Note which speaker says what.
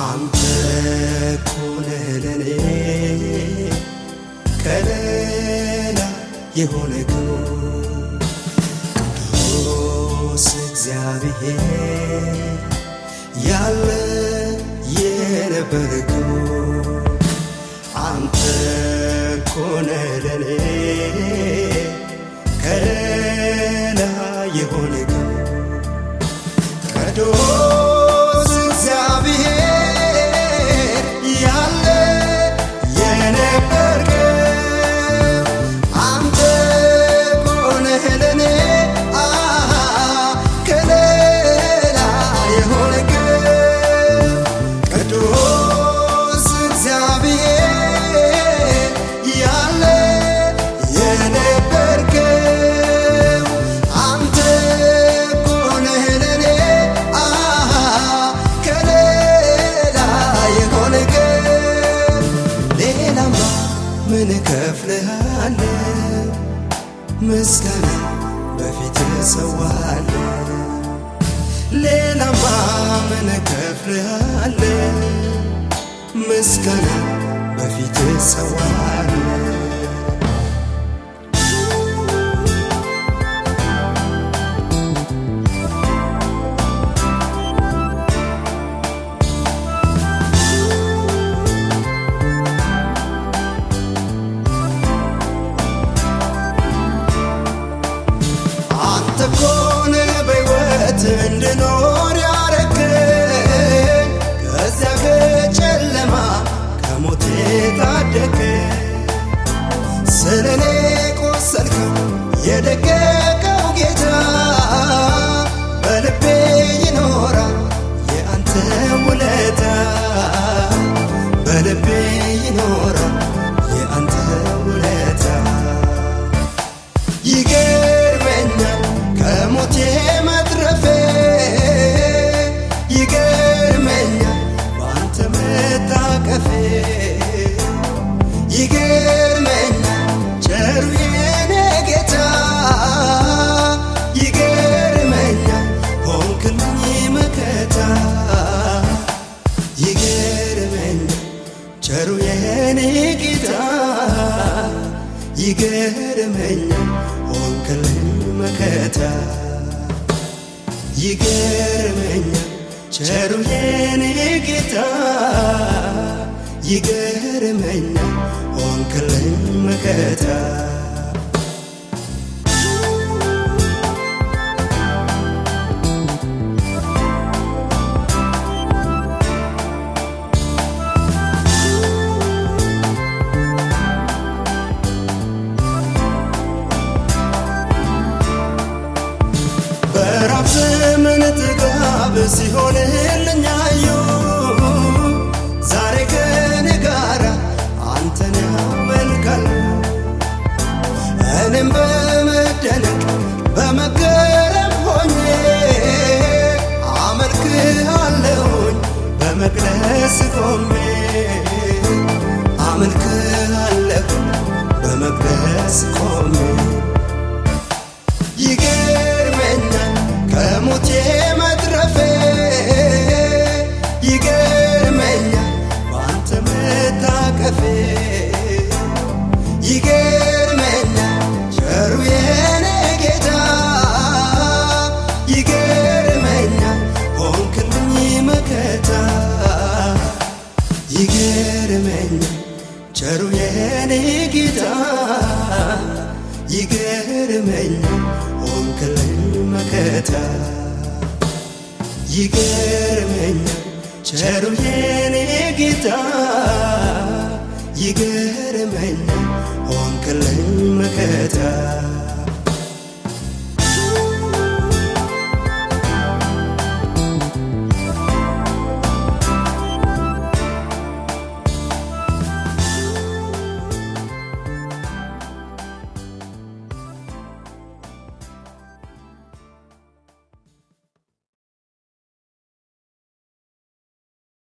Speaker 1: አንተ እኮ ነህ ለኔ ከሌላ የሆንከው ቅዱስ እግዚአብሔር ያለ የነበርከው አንተ እኮ ነህ ለኔ ከሌላ የሆንከው ቅዱስ እግዚአብሔር ያለ የነበርከው አንተ እኮ ነህ ለኔ አ ከሌላ የሆንከው ቅዱስ እግዚአብሔር ያለ የነበርከው አንተ እኮ ነህ ለኔ አ ከሌላ የሆንከው ሌላማ ምን እከፍልሃለሁ ምስጋና በፊት እሰዋለሁ ሌላማ ምን እከፍልሃለሁ ምስጋና በፊት እሰዋለሁ አንተ እኮ ነህ በሕይወት እንድኖር ያረከኝ ከዚያ ከጨለማ ከሞት ታደገኝ ስለ እኔ ቆሰልከው የደቀቀው ጌታ በልቤ ይኖራል የአንተ ውለታ በልቤ ይኖራል የአንተ ውለታ ይገርመኛል ከሞቴ መትረፌ ይገርመኛል በአንተ መታቀፌ ይገርመኛል ቸሩ የኔ ጌታ ይገርመኛል ሆንክልኝ መከታ ይገርመኛል ቸሩ የኔ ጌታ ይገርመኛል ሆንክልኝ መከታ ይገርመኛል ቸሩ የኔ ጌታ ይገርመኛል ሆንክልኝ መከታ በራብ ዘመን ጥጋብ ሲሆንልኝ አየሁ ዛሬ ከኔ ጋር አንተን ያመልካለሁ እኔም በመደነቅ በመገረም ሆኜ አመልክሃለሁኝ በመቅደስ ቆሜ አመልክሃለሁ በመቅደስ ቆሜ ይገርመኛል ከሞቴ መትረፌ ይገርመኛል በአንተ መታቀፌ ይገርመኛል ቸሩ የኔ ጌታ ይገርመኛል ሆንክልኝ መከታ ይገርመኛል ቸሩ የኔ ጌታ ይገርመኛል ሆንክልኝ መከታ ይገርመኛል ቸሩ የኔ ጌታ ይገርመኛል ሆንክልኝ መከታ